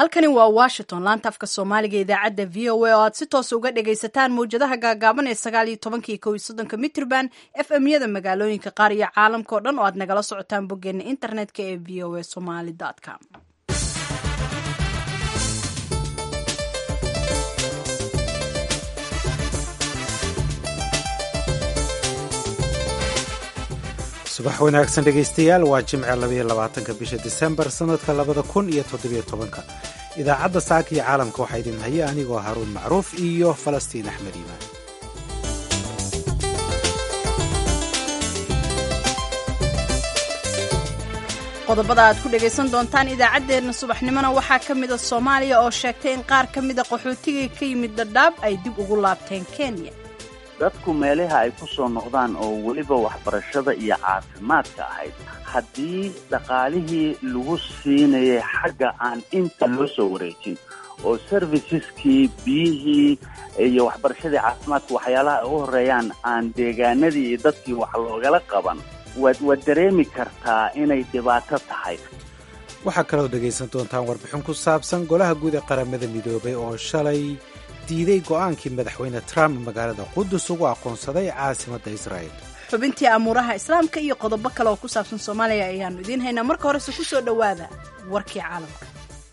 halkani waa washington laanta afka soomaaliga idaacadda v o a oo aad si toos uga dhagaysataan mawjadaha gaagaaban ee sagaal iyo tobankii kow iyo soddonka mitrban f m yada magaalooyinka qaar iyo caalamka oo dhan oo aad nagala socotaan boggeena internetka ee v o a somaly com subax wanaagsan dhegaystayaal waa jimce labaiyo labaatanka bisha disembar sannadka labada kun iyo toddobiyo tobanka idaacadda saaka iyo caalamka waxaa idin haya anigoo haruun macruuf iyo falastiin axmed iimaan qodobada aad ku dhagaysan doontaan idaacaddeenna subaxnimona waxaa ka mida soomaaliya oo sheegtay in qaar ka mida qaxootigii ka yimid dadhaab ay dib ugu laabteen kenya dadku meelaha ay ku soo noqdaan oo weliba waxbarashada iyo caafimaadka ahayd haddii dhaqaalihii lagu siinayay xagga aan inta loo soo wareejin oo serviceskii biyihii iyo waxbarashadii caafimaadka waxyaalaha ay u horeeyaan aan deegaanadii iyo dadkii wax loogala qaban waad waad dareemi kartaa inay dhibaato tahay waxaa kaloo dhegaysan doontaan warbixin ku saabsan golaha guud ee qaramada midoobay oo shalay diiday go'aankii madaxweyne trump magaalada qudus ugu aqoonsaday caasimadda israa'el xubintii amuuraha islaamka iyo qodobo kale oo ku saabsan soomaaliya ayaannu idiin haynaa marka horese ku soo dhowaada warkii caalamka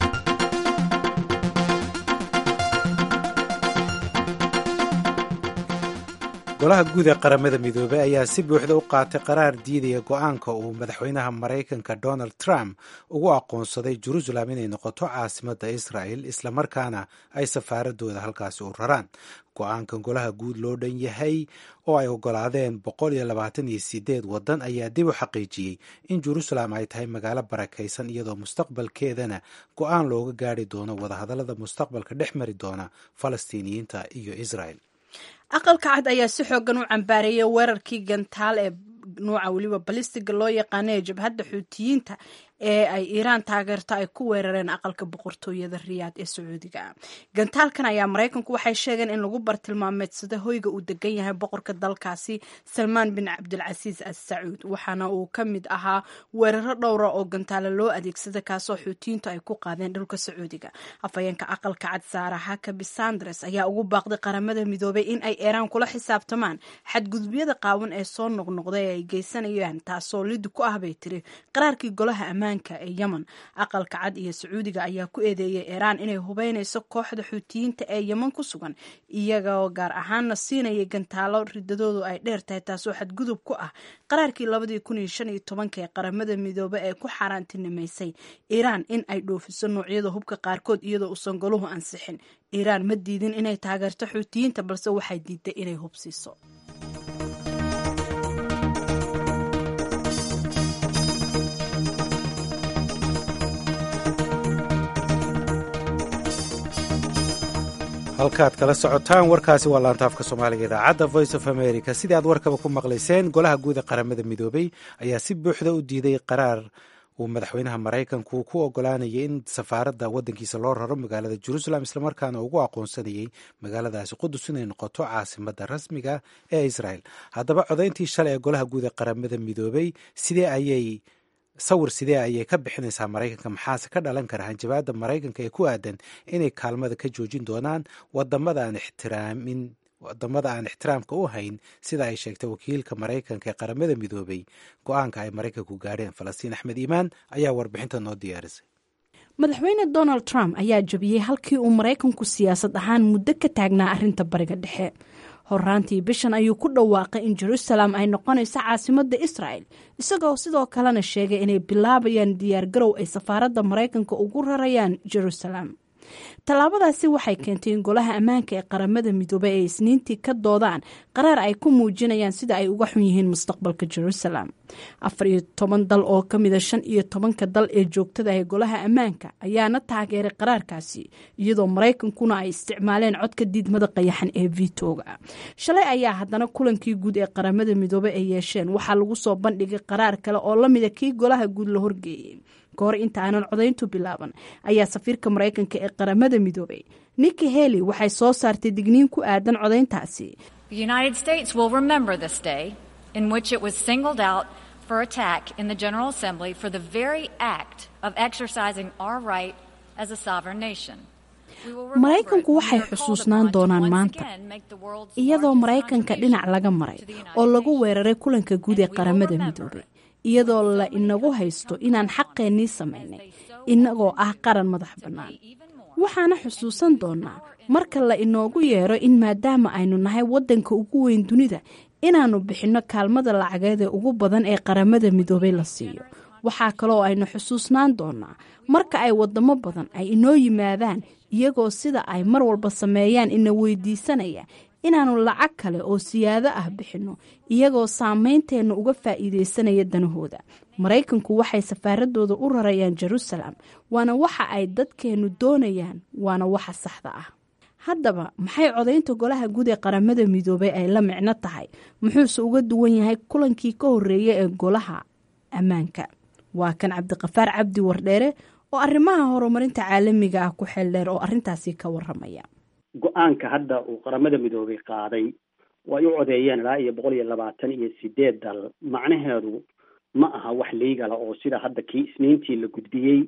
golaha guud ee qaramada midoobey ayaa si buuxda u qaatay qaraar diidaya go'aanka uu madaxweynaha maraykanka donald trump ugu aqoonsaday jerusalem inay noqoto caasimadda israa'el islamarkaana ay safaaradooda halkaasi u raraan go-aankan golaha guud loo dhan yahay oo ay ogolaadeen boqol iyo labaatan iyo sideed waddan ayaa dib u xaqiijiyey in jerusalem ay tahay magaalo barakaysan iyadoo mustaqbalkeedana go-aan looga gaari doono wadahadallada mustaqbalka dhex mari doona falastiiniyiinta iyo israel aqalka cad ayaa si xoogan u cambaareeyay weerarkii gantaal ee nuuca weliba balistiga loo yaqaana ee jabhadda xuutiyiinta ee ay iiraan taageerto ay ku weerareen aqalka boqortooyada riyaad ee sacuudiga gantaalkan ayaa maraykanku waxay sheegeen in lagu bartilmaameedsado hoyga uu degan yahay boqorka dalkaasi salmaan bin cabdilcasiis as sacuud waxaana uu ka mid ahaa weeraro dhowra oo gantaalo loo adeegsada kaasoo xuutiyiintu ay ku qaadeen dhulka sacuudiga afhayeenka aqalka cad saara hakabi sandres ayaa ugu baaqday qaramada midoobay in ay iiraan kula xisaabtamaan xadgudubyada qaawan ee soo noqnoqda ee ay geysanayaan taasoo lidi ku ah bay tiri qaraarkii golaha ammaan ee yemen aqalka cad iyo sacuudiga ayaa ku eedeeyay iiraan inay hubeynayso kooxda xuutiyiinta ee yemen ku sugan iyagoo gaar ahaanna siinayay gantaalo ridadoodu ay dheer tahay taasoo xadgudub ku ah qaraarkii labadii kun iyo shan iyo tobanka ee qaramada midoobe ee ku xaaraantinimaysay iiraan in ay dhoofiso noocyada hubka qaarkood iyadoo uusan goluhu ansixin iiraan ma diidin inay taageerto xuutiyiinta balse waxay diiday inay hubsiiso halkaad kala socotaan warkaasi waa laantaafka soomaaliga idaacadda voice of america sidii aad warkaba ku maqlayseen golaha guud ee qaramada midoobey ayaa si buuxda u diiday qaraar uu madaxweynaha maraykanku ku ogolaanayay in safaaradda waddankiisa loo raro magaalada jerusalem islamarkaana ugu aqoonsanayay magaaladaasi qudus inay noqoto caasimadda rasmiga ee israel haddaba codayntii shalay ee golaha guud ee qaramada midoobey sidee ayay sawir sidee ayay ka bixinaysaa maraykanka maxaase ka dhalan kara hanjabaadda maraykanka ee ku aadan inay kaalmada ka joojin doonaan wadamada aan ixtiraamin wadamada aan ixtiraamka u hayn sida ay sheegtay wakiilka maraykanka ee qaramada midoobay go-aanka ay maraykanku gaadheen falastiin axmed iimaan ayaa warbixinta noo diyaarisay madaxweyne donald trump ayaa jabiyey halkii uu maraykanku siyaasad ahaan muddo ka taagnaa arrinta bariga dhexe horaantii bishan ayuu ku dhawaaqay in jerusalem ay noqonayso caasimadda israel isagoo sidoo kalena sheegay inay bilaabayaan diyaargarow ay safaaradda maraykanka ugu rarayaan jerusalem tallaabadaasi waxay keentay in golaha ammaanka ee qaramada midoobey ay isniintii ka doodaan qaraar ay ku muujinayaan sida ay uga xun yihiin mustaqbalka jerusalem afar iyo toban dal oo ka mida shan iyo tobanka dal ee joogtada ee golaha ammaanka ayaana taageeray qaraarkaasi iyadoo maraykankuna ay isticmaaleen codka diidmada qayaxan ee vitoga shalay ayaa haddana kulankii guud ee qaramada midoobey ay yeesheen waxaa lagu soo bandhigay qaraar kale oo lamida kii golaha guud la horgeeyey kahor inta aanan codayntu bilaaban ayaa safiirka maraykanka ee qaramada midoobay nikki heli waxay soo saartay digniin ku aadan codayntaasi for attack in the General Assembly for the very act of exercising our right maraykanku waxay xusuusnaan doonaan maanta iyadoo maraykanka dhinac laga maray oo lagu weeraray kulanka guud ee qaramada midoobay iyadoo la inagu haysto inaan xaqeennii samaynay inagoo ah qaran madax bannaan waxaana xusuusan doonaa marka la inoogu yeero in maadaama aynu nahay waddanka ugu weyn dunida inaannu bixinno kaalmada lacageed ee ugu badan ee qaramada midoobay la siiyo waxaa kaloo aynu xusuusnaan doonaa marka ay wadamo badan ay inoo yimaadaan iyagoo sida ay mar walba sameeyaan ina weydiisanaya inaannu lacag kale oo siyaado ah bixinno iyagoo saameynteenna uga faa'iidaysanaya danahooda maraykanku waxay safaaradooda u rarayaan jerusalem waana waxa ay dadkeennu doonayaan waana waxa saxda ah haddaba maxay codaynta golaha guud ee qaramada midoobay ay la micno tahay muxuuse uga duwan yahay kulankii ka horreeya ee golaha ammaanka waa kan cabdiqafaar cabdi wardheere oo arrimaha horumarinta caalamiga ah ku xeeldheer oo arrintaasi ka waramaya go-aanka hadda uu qaramada midoobay qaaday oo ay u codeeyeen ilaa iyo boqol iyo labaatan iyo sideed dal macnaheedu ma aha wax leigala oo sida hadda kii isniintii la gudbiyey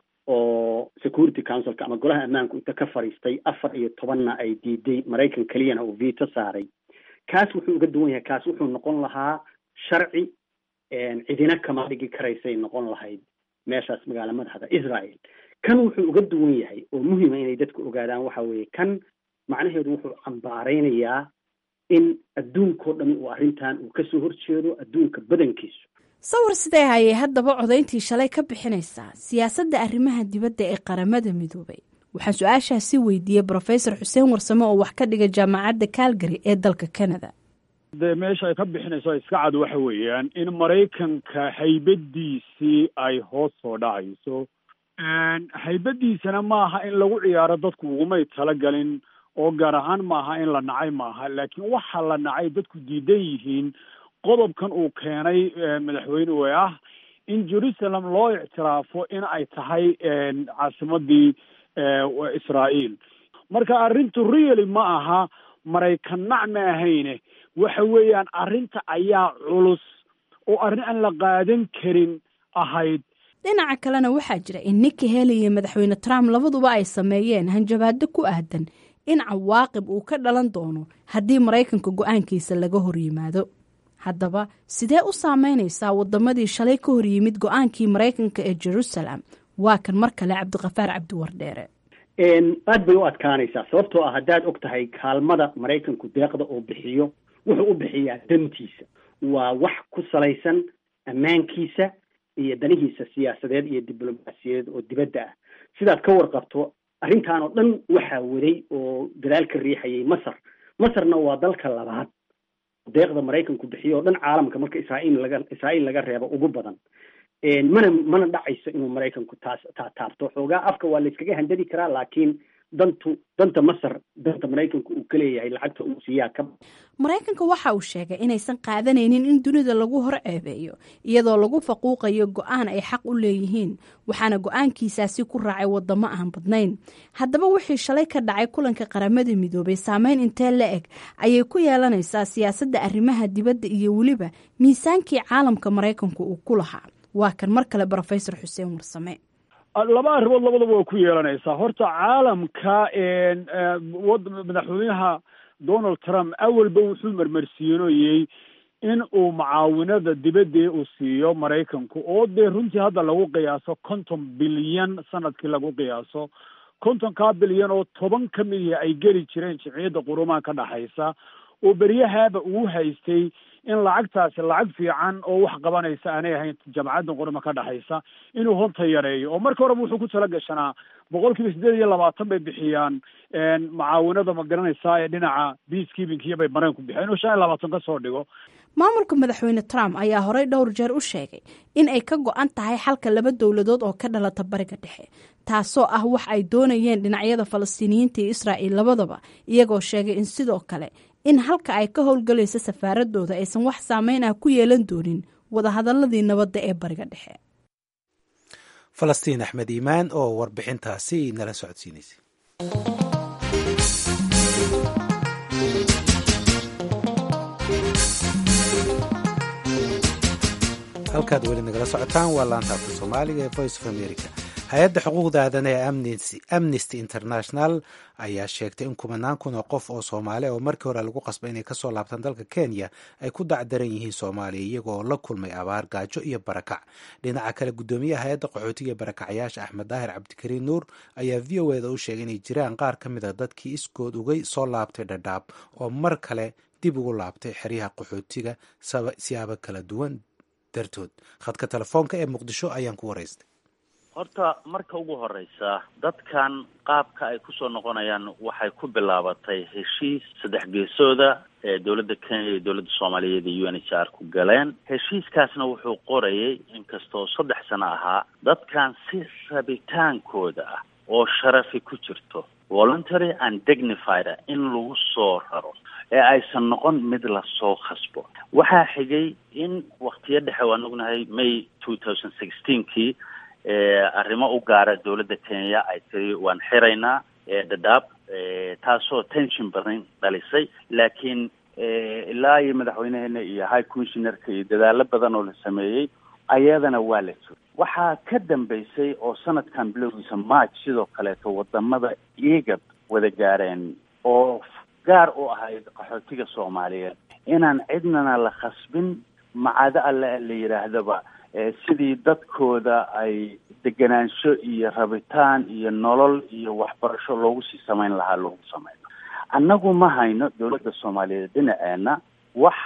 oo security councilka ama golaha ammaanku inta ka fadhiistay afar iyo tobanna ay diiday maraykan keliyana uu veto saaray kaas wuxuu uga duwan yahay kaas wuxuu noqon lahaa sharci cidina kama dhigi karaysay noqon lahayd meeshaas magaala madaxda israel kan wuxuu uga duwan yahay oo muhima inay dadku ogaadaan waxa weeye kan macnaheedu wuxuu cambaaraynayaa in adduunkao dhami uu arrintan uu kasoo horjeedo adduunka badankiisu sawir sidee hayay haddaba codayntii shalay ka bixinaysaa siyaasadda arrimaha dibadda ee qaramada midoobay waxaan su-aashaasi weydiiyey brofesor xuseen warsame oo wax ka dhiga jaamacadda calgary ee dalka canada de meesha ay ka bixinayso iska cad waxa weeyaan in maraykanka haybadiisii ay hoos soo dhacayso haybadiisana maaha in lagu ciyaaro dadku ugumay talagalin oo gaar ahaan maaha in la nacay maaha laakiin waxa la nacay dadku diidan yihiin qodobkan uu keenay madaxweyne wey ah in jerusalem loo ictiraafo in ay tahay caasimadii israael marka arrintu really ma aha maraykan nac ma ahayne waxa weeyaan arrinta ayaa culus oo arrin aan la qaadan karin ahayd dhinaca kalena waxaa jira in ninki heli iyo madaxweyne trump labaduba ay sameeyeen hanjabaado ku aadan in cawaaqib uu ka dhalan doono haddii maraykanka go-aankiisa laga hor yimaado haddaba sidee u saameynaysaa wadamadii shalay ka hor yimid go-aankii maraykanka ee jerusalem waa kan mar kale cabdiqafaar cabdi wardheere aad bay u adkaanaysaa sababtoo ah haddaad og tahay kaalmada maraykanku deeqda uu bixiyo wuxuu u bixiyaa dantiisa waa wax ku salaysan ammaankiisa iyo danihiisa siyaasadeed iyo diblomaasiyadeed oo dibadda ah sidaad ka warqabto arrintan oo dhan waxaa waday oo gadaal ka riixayay masar masarna waa dalka labaad deeqda maraykanku bixiyo oo dhan caalamka marka israail laga israa'iil laga reebo ugu badan mana mana dhacayso inuu maraykanku taas taa taabto xoogaa afka waa la iskaga handadi karaa laakiin dantu danta masar danta maraykanku uu ka leeyahay lacagta uu siiyaa ka maraykanka waxa uu sheegay inaysan qaadanaynin in dunida lagu hor ceebeeyo iyadoo lagu faquuqayo go-aan ay xaq u leeyihiin waxaana go-aankiisaasi ku raacay wadamo aan badnayn haddaba wixii shalay ka dhacay kulanka qaramada midoobay saameyn intee la eg ayay ku yeelanaysaa siyaasadda arrimaha dibadda iyo weliba miisaankii caalamka maraykanku uu ku lahaa waa kan mar kale brofesor xuseen warsame laba arrimood labadaba waa ku yeelanaysaa horta caalamka madaxweynaha donald trump awalba wuxuu marmarsiinoyey in uu mucaawinada dibadee uu siiyo maraykanku oo dee runtii hadda lagu qiyaaso konton bilyan sanadkii lagu qiyaaso kontonkaa bilyan oo toban ka mid ihi ay geli jireen jimciyadda qurumaha ka dhaxaysa oo beryahaaba uu haystay in lacagtaasi lacag fiican oo wax qabanaysa aanay ahayn jamcadda qurma ka dhexaysa inuu honta yareeyo oo marka horeba wuxuu ku tala gashanaa boqol kiiba siddeed iyo labaatan bay bixiyaan mucaawinada ma garanaysaa ee dhinaca peacekeepingkiyo bay maraykanku bixiyaan inuu shan iyo labaatan ka soo dhigo maamulka madaxweyne trump ayaa horey dhowr jeer u sheegay in ay ka go-an tahay xalka laba dowladood oo ka dhalata bariga dhexe taasoo ah wax ay doonayeen dhinacyada falastiiniyiinta iyo israa'iil labadaba iyagoo sheegay in sidoo kale in halka ay ka howlgalayso safaaradooda aysan wax saameyn ah ku yeelan doonin wadahadaladii nabadda ee bariga dhexe falastiin axmed iimaan oo warbixintaasi nala socodsiinaysay halkaad weli nagala socotaan waa laanta afka soomaaliga ee voice of america hay-adda xuquuqda aadan ee amnesty international ayaa sheegtay in kumanaan kun oo qof oo soomaali oo markii hore lagu qasbay inay kasoo laabtaan dalka kenya ay ku dacdaran yihiin soomaaliya iyagoo la kulmay abaar gaajo iyo barakac dhinaca kale guddoomiyaha hay-adda qaxootiga ee barakacyaasha axmed daahir cabdikariin nuur ayaa v o eda u sheegay inay jiraan qaar ka mid a dadkii iskood ugay soo laabtay dhadhaab oo mar kale dib ugu laabtay xeryaha qaxootiga siyaabo kala duwan dartood khadka telefoonka ee muqdisho ayaan ku waraystay horta marka ugu horeysa dadkan qaabka ay kusoo noqonayaan waxay ku bilaabatay heshiis saddex geesooda ee dowladda kenya iyo dowladda soomaaliyeed iyo u n h r ku galeen heshiiskaasna wuxuu qorayay inkastoo saddex sano ahaa dadkan si rabitaankooda ah oo sharafi ku jirto voluntary and dignified ah in lagu soo raro ee aysan noqon mid lasoo khasbo waxaa xigay in waktiyo dhexe waan ognahay may two thousand sixteenkii arrimo u gaara dowladda kenya ay tiri waan xiraynaa dhadhaab taasoo tension badan dhalisay laakiin ilaa iyo madaxweyneheena iyo high commissionerka iyo dadaalo badan oo la sameeyey ayadana waa la jiro waxaa ka dambeysay oo sanadkan bilowgiisa march sidoo kaleeto wadamada igad wada gaareen oo gaar u ahayd qaxootiga soomaaliyeed inaan cidnana la khasbin macado alle la yidhaahdaba sidii dadkooda ay degenaansho iyo rabitaan iyo nolol iyo waxbarasho loogu sii samayn lahaa loogu samayno annagu ma hayno dowladda soomaaliyeed dhinaceena wax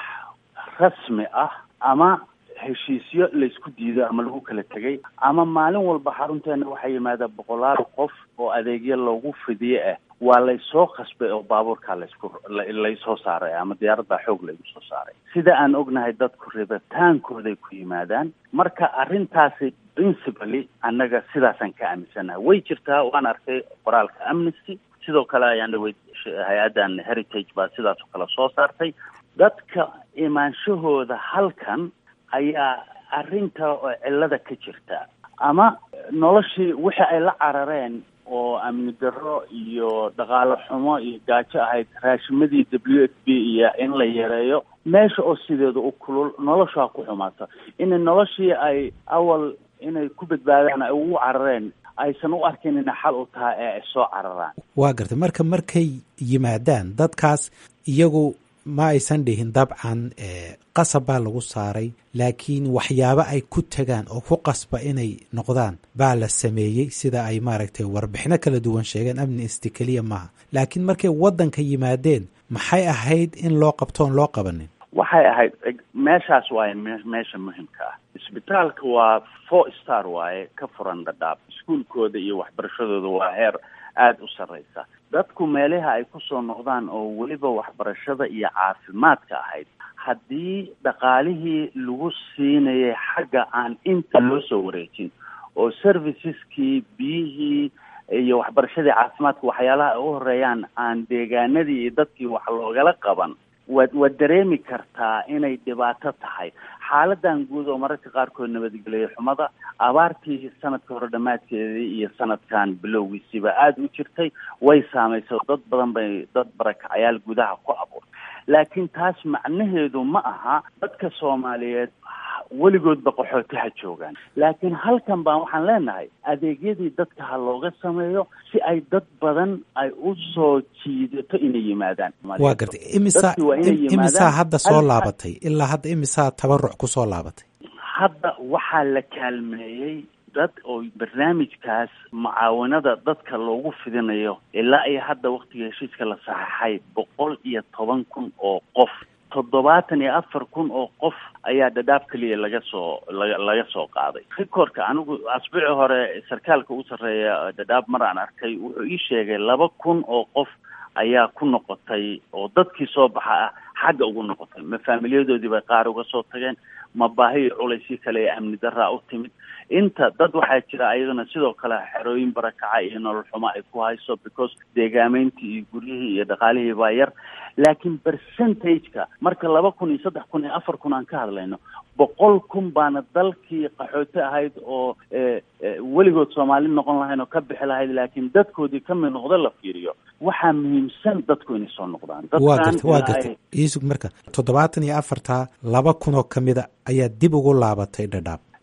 rasmi ah ama heshiisyo laysku diido ama lagu kala tegay ama maalin walba xarunteena waxaa yimaada boqolaal qof oo adeegyo loogu fidiye ah waa laysoo khasbay oo baabuurkaa laysku laysoo saaray ama diyaaraddaa xoog laygu soo saaray sida aan ognahay dadku rabitaankooday ku yimaadaan marka arrintaasi principally annaga sidaasaan ka aaminsanaha way jirtaa waan arkay qoraalka amnesty sidoo kale ayaan dhaweyd hay-addan heritage baa sidaas oo kale soo saartay dadka imaanshahooda halkan ayaa arrinta oo cillada ka jirta ama noloshii wixii ay la carareen oo amni darro iyo dhaqaalo xumo iyo gaajo ahayd raashimadii w f b iyo in la yareeyo meesha oo sideeda u kulul noloshaa ku xumaata in noloshii ay awal inay ku badbaadaan ay ugu carareen aysan u arkin inay xal u tahay ee ay soo cararaan waa gartay marka markay yimaadaan dadkaas iyagu ma aysan dhihin dabcan qasab baa lagu saaray laakiin waxyaabo ay ku tagaan oo ku qasba inay noqdaan baa la sameeyey sida ay maaragtay warbixino kala duwan sheegeen amnesty keliya maaha laakiin markay waddanka yimaadeen maxay ahayd in loo qabtoon loo qabanin waxay ahayd meeshaas waaye meesha muhimka ah isbitaalka waa four star waaye ka furan dhadhaab iskuolkooda iyo waxbarashadooda waa heer aada u sarreysa dadku meelaha ay kusoo noqdaan oo weliba waxbarashada iyo caafimaadka ahayd haddii dhaqaalihii lagu siinayay xagga aan inta loo soo wareejin oo serviceskii biyihii iyo waxbarashadii caafimaadka waxyaalaha ay u horeeyaan aan deegaanadii iyo dadkii wax loogala qaban waad waad dareemi kartaa inay dhibaato tahay xaaladan guud oo mararka qaarkood nabadgelyo xumada abaartii sanadka hore dhammaadkeedii iyo sanadkan bilowgiisiiba aada u jirtay way saameysay dad badan bay dad barakacayaal gudaha ku abuurtay laakiin taas macnaheedu ma aha dadka soomaaliyeed weligoodba qaxooti ha joogaan laakiin halkan baan waxaan leenahay adeegyadii dadka ha looga sameeyo si ay dad badan ay u soo jiidato inay yimaadaan waa gartay imisa imisaa hadda soo laabatay ilaa hadda imisaa tabaruc ku soo laabatay hadda waxaa la kaalmeeyey dad oo barnaamijkaas mucaawanada dadka loogu fidinayo ilaa iyo hadda waktiga heshiiska la saxeixay boqol iyo toban kun oo qof toddobaatan iyo afar kun oo qof ayaa dhadhaab keliya laga soo laga laga soo qaaday rikoorka anigu asbuuci hore sarkaalka u sarreeya dhadhaab mar aan arkay wuxuu ii sheegay laba kun oo qof ayaa ku noqotay oo dadkii soo baxa ah xagga ugu noqotay ma faamilyadoodii bay qaar uga soo tageen ma baahi iyo culaysii kale ee amni daraa u timid inta dad waxaa jira ayadana sidoo kale xerooyin barakaca iyo nolol xumo ay ku hayso because deegaameyntii iyo guryihii iyo dhaqaalihii baa yar laakiin percentage-ka marka laba kun iyo saddex kun iyo afar kun aan ka hadlayno boqol kun baana dalkii qaxooti ahayd oo weligood soomaali noqon lahayn oo ka bixi lahayd laakiin dadkoodii ka mid noqdo la fiiriyo waxaa muhiimsan dadku inay soo noqdaan waa garta waa garta iisug marka toddobaatan iyo afartaa laba kun oo ka mida ayaa dib ugu laabatay dhadhaab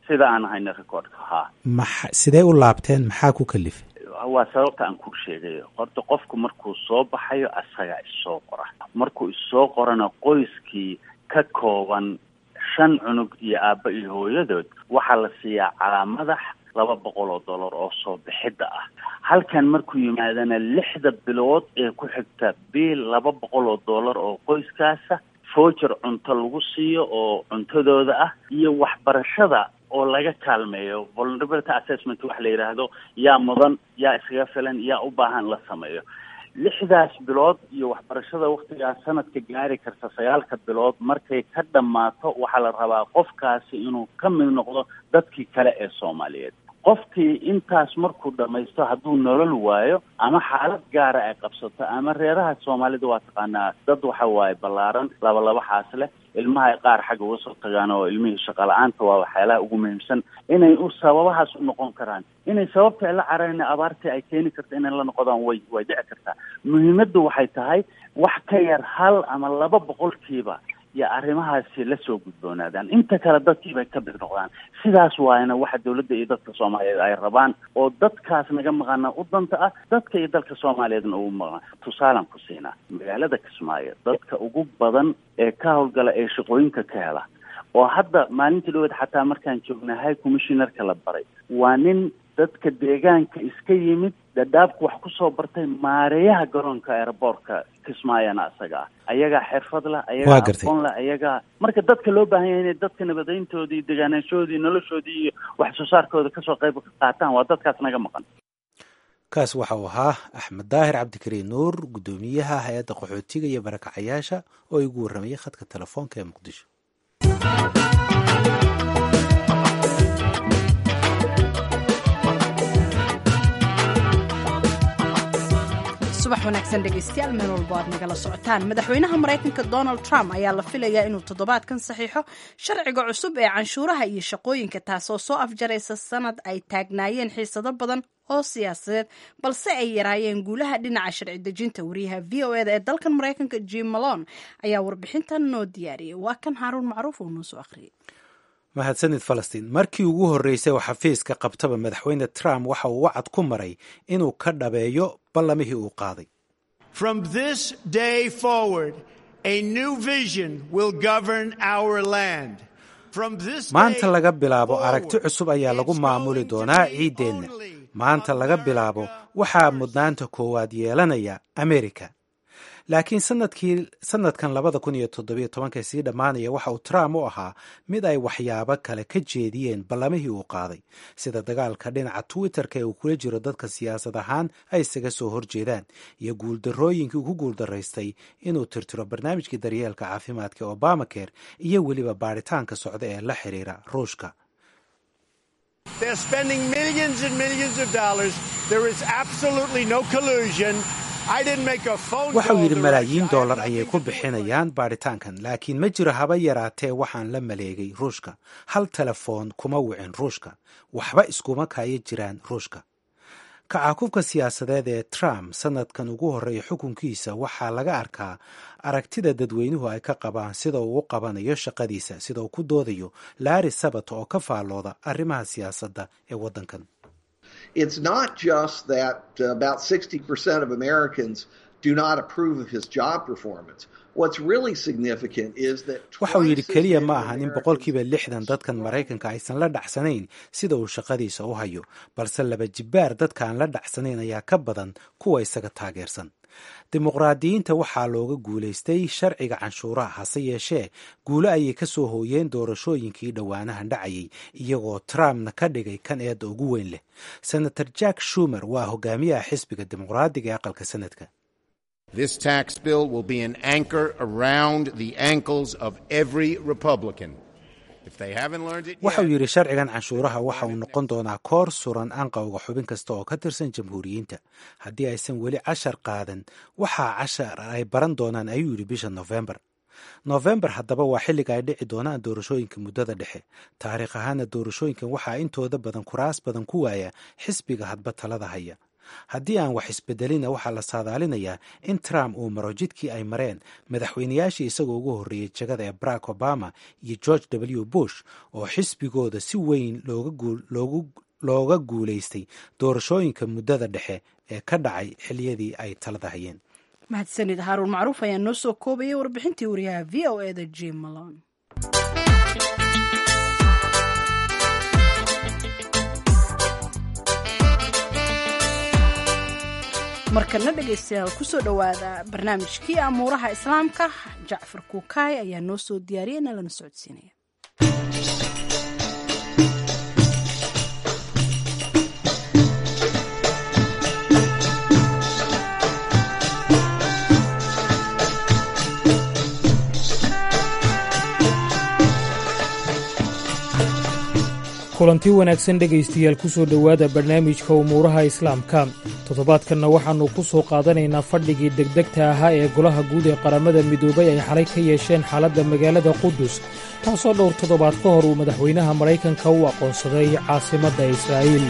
sida aan hayna recordka haa maxa sidee u laabteen maxaa ku kalifay waa sababta aan ku sheegayo horta qofku markuu soo baxayo asagaa issoo qora markuu issoo qorana qoyskii ka kooban shan cunug iyo aabba iyo hooyadood waxaa la siiyaa calaamadax laba boqol oo dollar oo soo bixidda ah halkan markuu yimaadana lixda bilood ee ku xigta biil laba boqol oo dollar oo qoyskaasa voucher cunto lagu siiyo oo cuntadooda ah iyo waxbarashada oo laga kaalmeeyo vulnerability assessment waxa la yidhaahdo yaa mudan yaa iskaga filan yaa u baahan la sameeyo lixdaas bilood iyo waxbarashada waktigaas sanadka gaari karta sagaalka bilood markay ka dhammaato waxaa la rabaa qofkaasi inuu ka mid noqdo dadkii kale ee soomaaliyeed qofkii intaas markuu dhamaysto hadduu nolol waayo ama xaalad gaara ay qabsato ama reeraha soomaalida waa taqaanaa dad waxa waaye ballaaran laba laba xaas leh ilmaha ay qaar xagga uga soo tagaan oo ilmihii shaqala-aanta waa waxyaalaha ugu muhiimsan inay u sababahaas u noqon karaan inay sababta ay la carareen abaartii ay keeni karta inay la noqdaan way way dhici kartaa muhiimaddu waxay tahay wax ka yar hal ama laba boqolkiiba iyo arrimahaasi la soo gudboonaadaan inta kale dadkii bay ka mid noqdaan sidaas waayna waxa dawladda iyo dadka soomaaliyeed ay rabaan oo dadkaas naga maqana u danta ah dadka iyo dalka soomaaliyeedna ugu maqan tusaalan ku siinaa magaalada kismaayo dadka ugu badan ee ka howlgala ee shaqooyinka ka hela oo hadda maalintii dhaweed xataa markaan joognay high commissionerka la baray waa nin dadka deegaanka iska yimid dhadhaabku wax kusoo bartay maareeyaha garoonka aeroboortka kismaayana isaga ah ayagaa xirfad leh ayagaa aqoon leh ayagaa marka dadka loo baahan yahay inay dadka nabadeyntoodii degaanaashoodii noloshoodii iyo wax soo saarkooda kasoo qayb qaataan waa dadkaas naga maqan kaas waxa uu ahaa axmed daahir cabdikariin nuur guddoomiyaha hay-adda qaxootiga iyo barakacayaasha oo igu warramayay khadka telefoonka ee muqdisho subax wanaagsan dhegaystayaal meel walbo aad nagala socotaan madaxweynaha maraykanka donald trump ayaa la filayaa inuu toddobaadkan saxiixo sharciga cusub ee canshuuraha iyo shaqooyinka taasoo soo afjaraysa sanad ay taagnaayeen xiisado badan oo siyaasadeed balse ay yaraayeen guulaha dhinaca sharci dejinta wariyaha v o eda ee dalkan maraykanka jim malone ayaa warbixintan noo diyaariyay waa kan haaruun macruuf oo noo soo akhriyay mahadsanid falastiin markii ugu horreysay oo xafiiska qabtaba madaxweyne trump waxa uu wacad ku maray inuu ka dhabeeyo ballamihii uu qaaday From this day forward, a new vision will govern our land. From this maanta day laga bilaabo forward, aragti cusub ayaa lagu it's maamuli going to doonaa be ciiddeenna only maanta laga bilaabo waxaa mudnaanta koowaad yeelanaya amerika laakiin sanadkii sanadkan labada kun iyo toddobiyo tobanka sii dhammaanaya waxa uu trump u ahaa mid ay waxyaabo kale ka jeediyeen ballamihii uu qaaday sida dagaalka dhinaca twitter-ka ee uu kula jiro dadka siyaasad ahaan ay isaga soo horjeedaan iyo guuldarrooyinkii uu ku guuldaraystay inuu tirtiro barnaamijkii daryeelka caafimaadka ee obamacare iyo weliba baaritaanka socda ee la xiriira ruushka They're spending millions and millions of dollars. There is absolutely no collusion. I didn't make a phone waxa call uu yidhi to malaayiin Russia. I have dollar ayay nothing ku to do with bixinayaan baaritaankan laakiin ma jiro haba yaraatee waxaan la maleegay ruushka hal telefoon kuma wicin ruushka waxba iskuma kaya jiraan ruushka kacaakubka siyaasadeed ee trump sanadkan ugu horreeya xukunkiisa waxaa laga arkaa aragtida dadweynuhu ay ka qabaan sida uu u qabanayo shaqadiisa sida uu ku doodayo laari sabat oo ka faallooda arrimaha siyaasadda ee waddankan it's not just that uh, about 60% of Americans do not approve of his job performance. What's really significant is that waxa uu yidhi twice as keliya many ma ahan in Americans boqolkiiba lixdan dadkan maraykanka aysan la dhacsanayn sida uu shaqadiisa u hayo balse laba jibbaar dadka aan la dhacsanayn ayaa ka badan kuwa isaga taageersan dimuqraadiyiinta waxaa looga guulaystay sharciga canshuuraha hase yeeshee guulo ayay ka soo hooyeen doorashooyinkii dhowaanahan dhacayay iyagoo trumpna ka dhigay kan eedda ugu weyn leh senator jack shumer waa hogaamiyaha xisbiga dimuqraadiga ee aqalka sanadka This tax bill will be an anchor around the ankles of every Republican. If they haven't learned it waxa uu yet, yidhi sharcigan canshuuraha waxa uu noqon doonaa koor suran anqawga xubin kasta oo ka tirsan jamhuuriyiinta haddii aysan weli cashar qaadan waxaa cashar ay baran doonaan ayuu yidhi bisha nofembar nofembar haddaba waa xilliga ay dhici doonaan doorashooyinka muddada dhexe taariikh ahaana doorashooyinkan waxaa intooda badan kuraas badan ku waaya xisbiga hadba talada haya haddii aan wax isbedelina waxaa la saadaalinayaa in trump uu maro jidkii ay mareen madaxweynayaashii isagoo ugu horreeyey jagada ee barack obama iyo george w bush oo xisbigooda si weyn looga guulaystay doorashooyinka muddada dhexe ee ka dhacay xiliyadii ay talada hayeen mahadsanid haaruun macruuf ayaa noo soo koobayay warbixintii wariyaha v o eda jim malon markana dhegaystayaal kusoo dhowaada barnaamijkii amuuraha islaamka jacfar kuukaay ayaa noo soo diyaariyay na lana socodsiinaya kulanti wanaagsan dhegaystayaal ku soo dhowaada barnaamijka umuuraha islaamka toddobaadkanna waxaannu ku soo qaadanaynaa fadhigii degdegta ahaa ee golaha guud ee qaramada midoobay ay xalay ka yeesheen xaaladda magaalada qudus taasoo dhowr toddobaad ka hor uu madaxweynaha maraykanka u aqoonsaday caasimadda israa'iil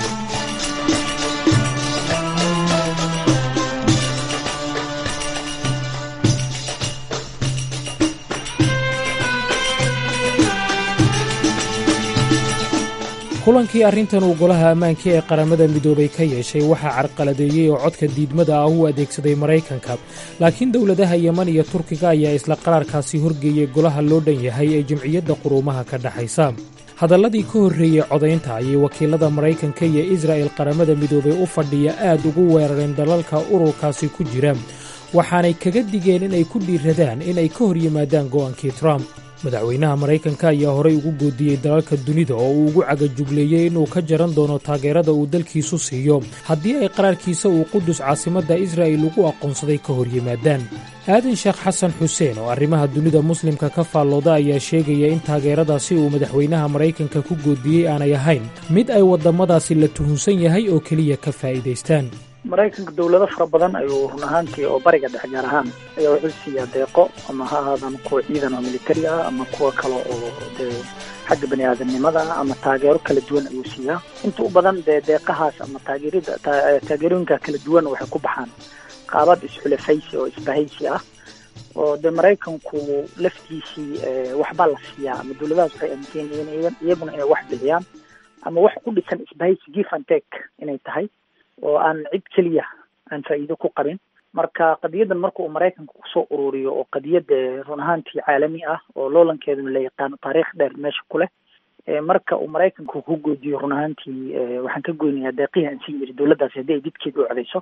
kulankii arrintan uu golaha ammaanka ee qaramada midoobay ka yeeshay waxaa carqaladeeyey oo codka diidmada ah u adeegsaday maraykanka laakiin dowladaha yeman iyo turkiga ayaa isla qaraarkaasi horgeeyey golaha loo dhan yahay ee jamciyadda quruumaha ka dhexaysa hadalladii ka horreeyey codaynta ayay wakiilada maraykanka iyo israa'el qaramada midoobay u fadhiya aad ugu weerareen dalalka ururkaasi ku jira waxaanay kaga digeen inay ku dhiiradaan inay ka hor yimaadaan go'aankii trump madaxweynaha maraykanka ayaa horey ugu goodiyey dalalka dunida oo uu ugu cagajugleeyey inuu ka jaran doono taageerada uu dalkiisu siiyo haddii ay qaraarkiisa uu qudus caasimadda israa'il ugu aqoonsaday ka hor yimaadaan aadan sheekh xasan xuseen oo arrimaha dunida muslimka ka faallooda ayaa sheegaya in taageeradaasi uu madaxweynaha maraykanka ku goodiyey aanay ahayn mid ay waddamadaasi la tuhunsan yahay oo keliya ka faa'iidaystaan maraykanka dowlado fara badan ayuu run ahaantii oo bariga dhex gaar ahaan ayaa wuxuu siiyaa deeqo ama ha ahaadaan kuwa ciidan oo militari ah ama kuwa kale oo dee xagga bani aadamnimada ah ama taageero kala duwan ayuu siiyaa inta u badan dee deeqahaas ama taageerida taageerooyinka kala duwan waxay ku baxaan qaabad isxulafaysi oo isbahaysi ah oo dee maraykanku laftiisii waxbaa la siiyaa ama dowladahaas waxay aaminsan yihiin iyaguna inay wax bixiyaan ama wax ku dhisan isbahaysi give and take inay tahay oo aan cid keliya aan faa'iido ku qabin marka qadiyadan marka uu maraykanka kusoo ururiyo oo qadiyad run ahaantii caalami ah oo loolankeeduna la yaqaano taariikh dheer meesha ku leh marka uu maraykanku ku goodiyo run ahaantii waxaan ka goynayaa deeqihii aan siin jiray dowladdaasi haddii ay didkeeda u codeyso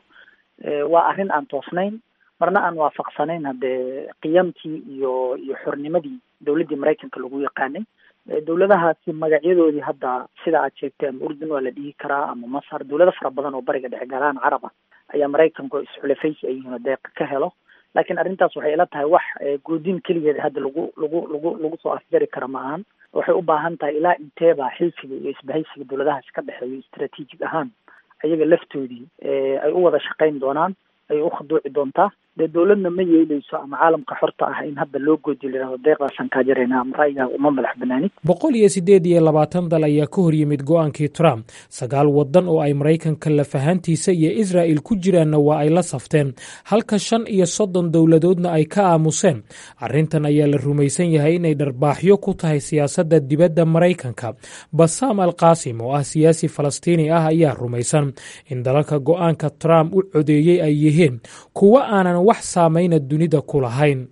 waa arrin aan toosnayn marna aan waafaqsanayn haddee qiyamtii iyo iyo xornimadii dowladdii maraykanka lagu yaqaanay dowladahaasi magacyadoodii hadda sida aad sheegtay ama urdun waa la dhihi karaa ama masar dowlado fara badan oo bariga dhexe galaan carab ah ayaa maraykanku isxulafaysi ay yihiin oo deeqa ka helo laakiin arrintaas waxay ila tahay wax goodin keligeed hadda lagu lagu lagu lagu soo afjari kara ma ahan waxay u baahan tahay ilaa inteeba xilfiga iyo isbahaysiga dowladahaas ka dhexeeyo istraatiijig ahaan ayaga laftoodii ay u wada shaqayn doonaan ay u khaduuci doontaa dee dowladna ma yeeleyso ama caalamka xorta ah in hadda loo goodiyo layihahdo deeqdaasaan kaa jarayna ama ra'yigaa uma madax banaanid boqol iyo siddeed iyo labaatan dal ayaa ka hor yimid go'aankii trump sagaal waddan oo ay maraykanka lafahantiisa iyo israa'il ku jiraanna waa ay la safteen halka shan iyo soddon dowladoodna ay ka aamuseen arrintan ayaa la rumaysan yahay inay dharbaaxyo ku tahay siyaasadda dibadda maraykanka basaam al qaasim oo ah siyaasi falastiini ah ayaa rumaysan in dalalka go'aanka trump u codeeyey ay yihiin kuwa aanan wax saamayna dunida ku lahayn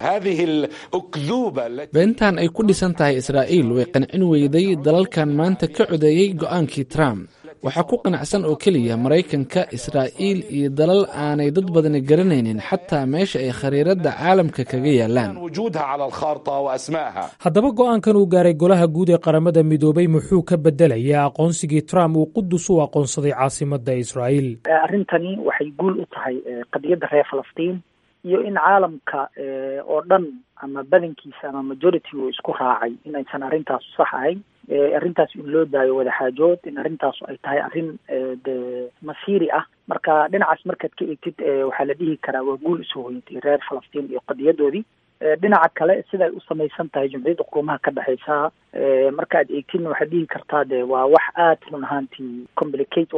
beentan ay ku dhisan tahay israa'iil way qancin weyday dalalkan maanta ka codeeyey go'aankii trump waxaa ku qanacsan oo keliya maraykanka israa'iil iyo dalal aanay dad badani garanaynin xataa meesha ay khariiradda caalamka kaga yaalaan haddaba go'aankan uu gaaray golaha guud ee qaramada midoobay muxuu ka bedelayaa aqoonsigii trump uu qudus u aqoonsaday caasimadda israa'iil arrintani waxay guul u tahay qadiyadda reer falastiin iyo in caalamka oo dhan ama badankiisa ama majority uu isku raacay in aysan arrintaasu sax ahayn arrintaas in loo daayo wadaxaajood in arrintaasu ay tahay arrin de masiiri ah marka dhinacaas markaad ka eegtid waxaa la dhihi karaa waa guul usoo hoyatay reer falastiin iyo qadiyadoodii dhinaca kale siday u samaysan tahay jumciyadda quruumaha ka dhexeysa marka aad eegtidna waxaad dhihi kartaa de waa wax aad run ahaantii complicate u ah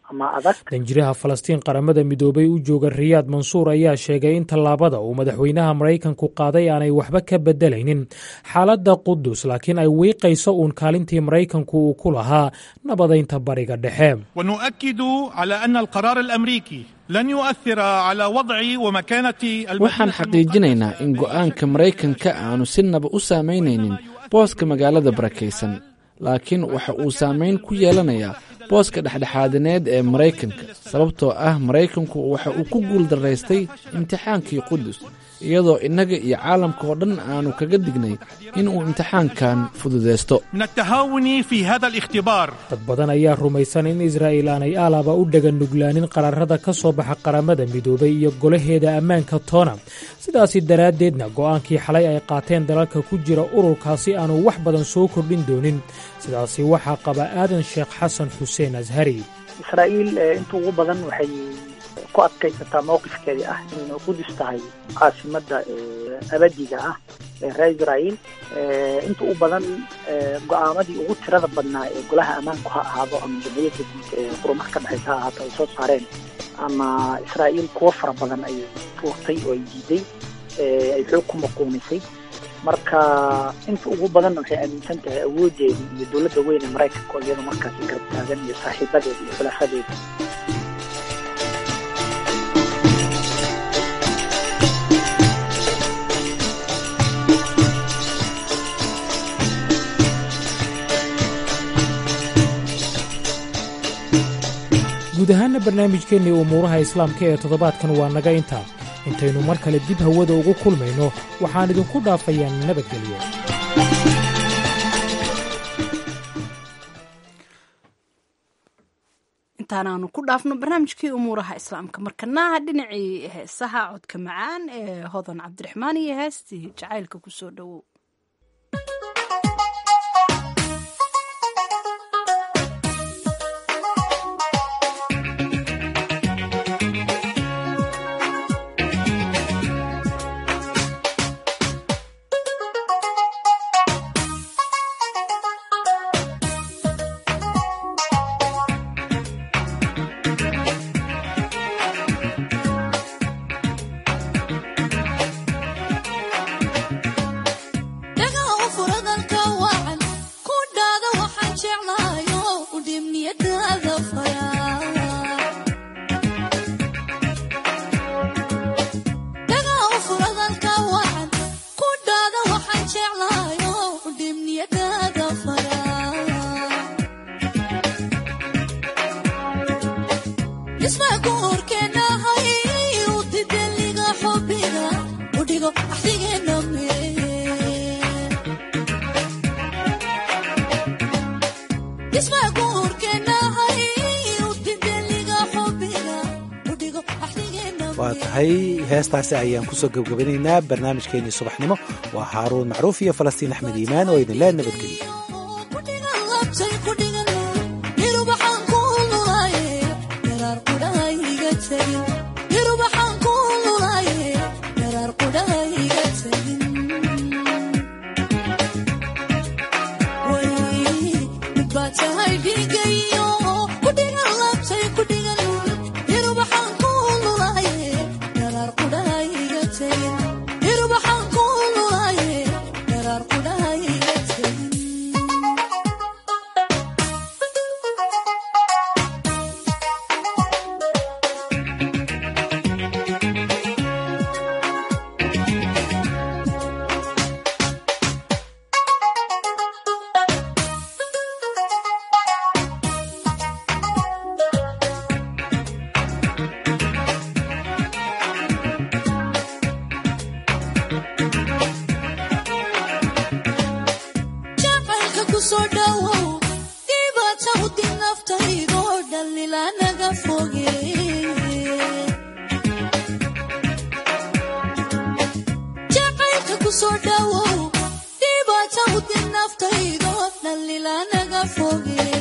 ama adag danjiraha falastiin qaramada midoobay u jooga riyaad mansuur ayaa sheegay in tallaabada uu madaxweynaha maraykanku qaaday aanay waxba ka bedelaynin xaaladda qudus laakiin ay wiiqayso uun kaalintii maraykanku uu ku lahaa nabadaynta bariga dhexe ونؤكد على أن القرار الأمريكي لن يؤثر على وضع ومكانة waxaan xaqiijinaynaa in go'aanka maraykanka aanu si naba u saamaynaynin booska magaalada barakaysan laakiin waxa uu saamayn ku yeelanayaa booska dhexdhexaadineed ee maraykanka sababtoo ah maraykanku waxa uu ku guul daraystay imtixaankii qudus iyadoo innaga iyo caalamka oo dhan aanu kaga dignay inuu imtixaankan fududaysto من التهاون في هذا الاختبار dad badan ayaa rumaysan in israa'il aanay aalaba u dhagan nuglaanin qaraarada ka soo baxa qaramada midoobay iyo golaheeda ammaanka toona sidaasi daraaddeedna go'aankii xalay ay qaateen dalalka ku jira ururkaasi aanu wax badan soo kordhin doonin sidaasi waxaa qaba aadan sheekh xasan xuseen ashari israa'iil inta ugu badan waxay ku adkaysataa mowqifkeedii ah in qudus tahay caasimadda abadiga ah ee reer israa'iil inta u badan go-aamadii ugu tirada badnaa ee golaha ammaanku ha ahaado ama jamhuuriyadda guud ee qurumaha ka dhexaysa ha ahaato ay soo saareen ama israa'iil kuwo fara badan ay tuurtay oo ay diiday ay xoog ku maquunisay marka inta ugu badanna waxay aaminsan tahay awoodeeda iyo dowladda weyn ee maraykanka oo iyada markaasi garab taagan iyo saaxiibadeeda iyo xulafadeeda guud ahaana barnaamijkeennii umuuraha islaamka ee toddobaadkan waa naga intaa intaynu mar kale dib hawada ugu kulmayno waxaan idinku dhaafayaa nabadgelyo intaanaanu ku dhaafno barnaamijkii umuuraha islaamka markanaha dhinacii heesaha codka macaan ee hodan cabdiraxmaan iyo heestii jacaylka kusoo dhowow waa tahay heestaasi ayaan kusoo gebgabanaynaa barnaamijkeennii subaxnimo waa haaruun macruuf iyo falastiin axmed iimaan oo idinlee nabadgeliya naftaydo dhalila naga foge